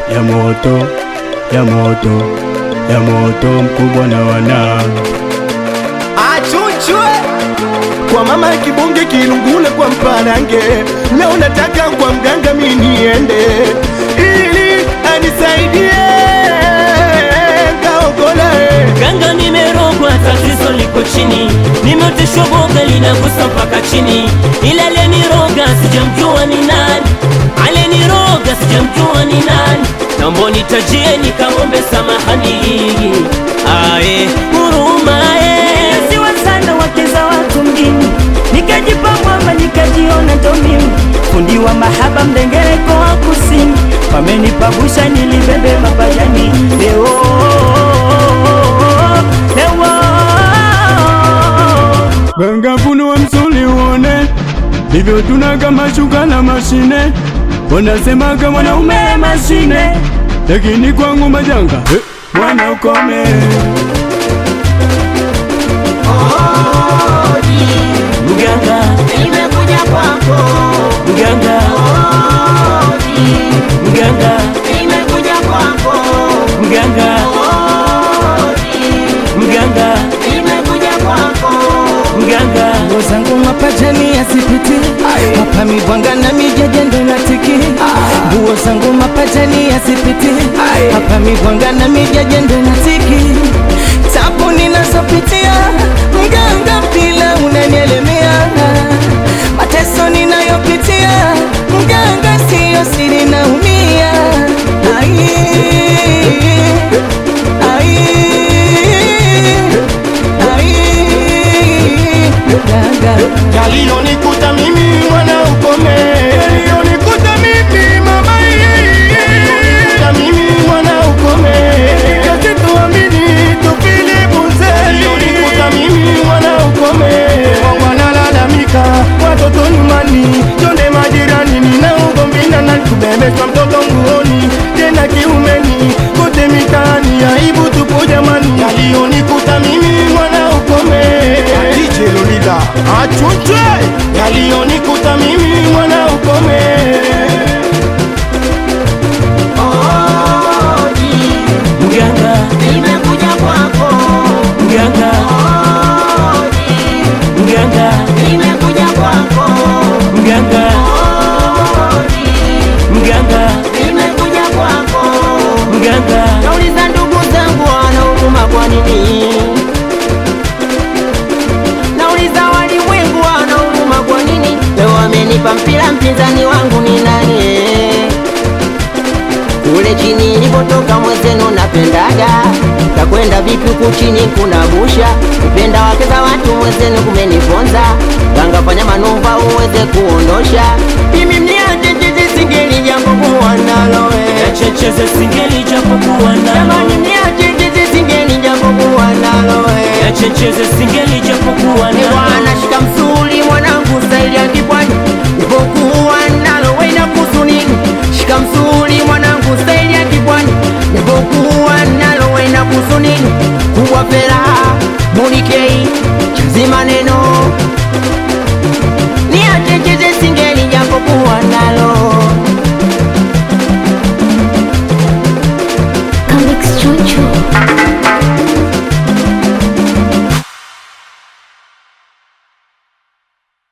ya moto ya moto ya moto mkubwa na wana achuchwe kwa mama kibonge kilungule kwa mparange leo nataka kwa mganga mi niende ili anisaidie kaokola Ganga nimerogwa, tatizo liko chini, nimeoteshwa boga linagusa mpaka chini, ila aliyeniroga sijamjua ni nani, aliyeniroga sijamjua ni nani, naomba nitajie nikamwombe samahani, ae huruma eh. Siwa sana wake za watu mjini, nikajipa mwamba nikajiona ndo mimi fundi wa mahaba mdengereko wa kusini, wamenipabusha nilibebe mapajani leo leo ganga funua msuli uone hivyo tunaga mashuka na mashine wanasemaga mwanaume mashine lakini kwangu majanga eh, mwana ukome Mganga, Nimekuja kwako, mganga, mganga, nimekuja kwako, mganga, mganga, nimekuja kwako. mganga. nguo zangu mapajani yasipiti hapa mibwanga na mijaja ndo natiki nguo zangu mapajani yasipiti hapa mibwanga na mijaja ndo natiki tabu ninazopitia mganga pila unanielemea mateso ninayopitia mganga siyo siri naumia ai ai ai mganga yaliyonikuta mimi mwana ukome yaliyonikuta mimi mama yaliyonikuta mimi mwana ukome kazi tuamini tupili bunze yaliyonikuta mimi mwana ukome wanalalamika watoto nyumbani jonde majirani nina ugomvi na nakubebeshwa mtoto nguoni tena kiumeni kote mitaani aibu tupo jamani yaliyonikuta mimi mwana ukome DJ Lolida achunchwe yaliyonikuta mimi mwana ukome Mganga, Nimekuja kwako, mganga, mganga, nimekuja kwako, mganga, mganga, nimekuja kwako. mganga. Nauliza ndugu zangu wanaumuma kwa nini? Nauliza walimwengu wanaumuma kwa nini? Leo amenipa mpira mpinzani wangu ni nani? eh? Kule chini nilipotoka mwezenu napendaga Kakwenda vipi huku chini kuna busha Kupenda wake za watu mwezenu kumeniponza Kangafanya manuva uweze kuondosha Mimi mniache chizi singeli jambo kuwa nalo eh. Checheze singeli japokuwa Jamani nalo, mniache chizi singeli jambo kuwa nalo eh. checheze singeli japokuwa Ni nalo. bwana shika msuli mwanangu staili ya kipwani